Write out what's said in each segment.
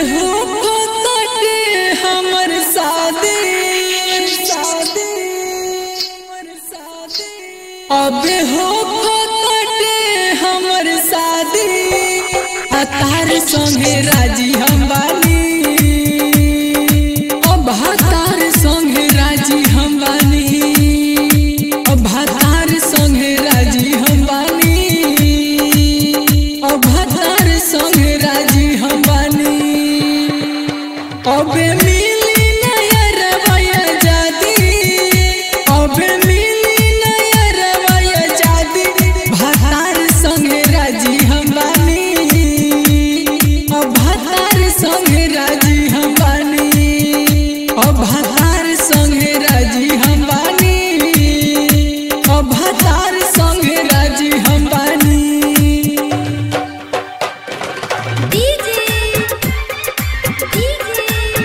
हो तटे हमर शादी शादी अब हो तटे हमर शादी आ तार संगे राजी हम बानी अब तार संगे राजी हम बानी अब तार संगे राजी हम बानी अब तार संगे राजी हम बानी अबे मिली नया रवाया जादी अबे मिली नया रवाया जादी भातार संगे राजी हम बानी अब भातार संगे राजी हम बानी अब भातार संगे राजी हम बानी अब भातार संगे राजी हम बानी डीजे डीजे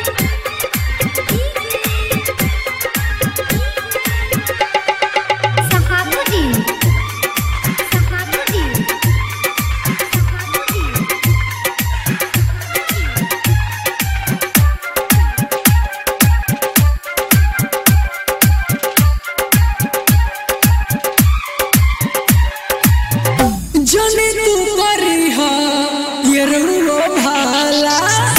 सहाबुद्दीन सहाबुद्दीन सहाबुद्दीन जने तू करी हा ये रुलो भाला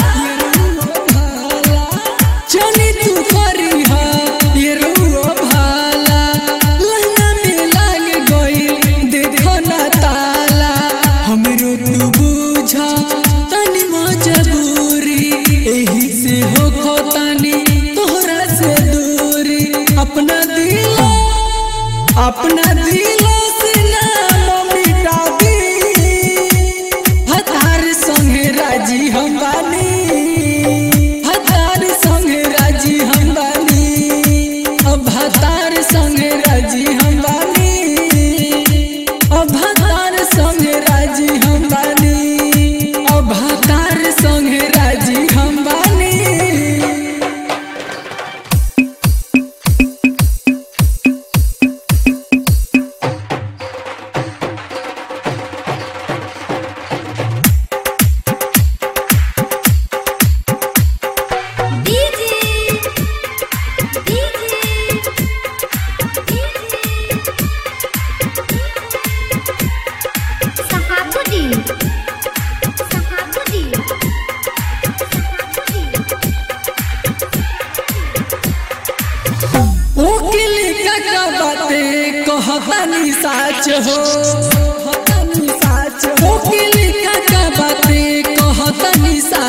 जने तू करी हा ये रुलो भाला लहंगा में लाग गई देखो ना ताला हमरो तू बुझा तनी मजबूरी एही से हो खो तनी तोहरा से दूरी अपना दिल अपना दिलों से नाम मिटा दी हतार संगे राजी हम बानी हतार संगे राजी हम बानी अब हतार संगे राजी हम बानी अब हतार संगे राजी हम बानी अब हतार संगे राजी हम बानी डीजे डीजे सहाबुद्दीन सहाबुद्दीन वकील का बाते कहतानी साच हो वकील का बाते कहतानी साच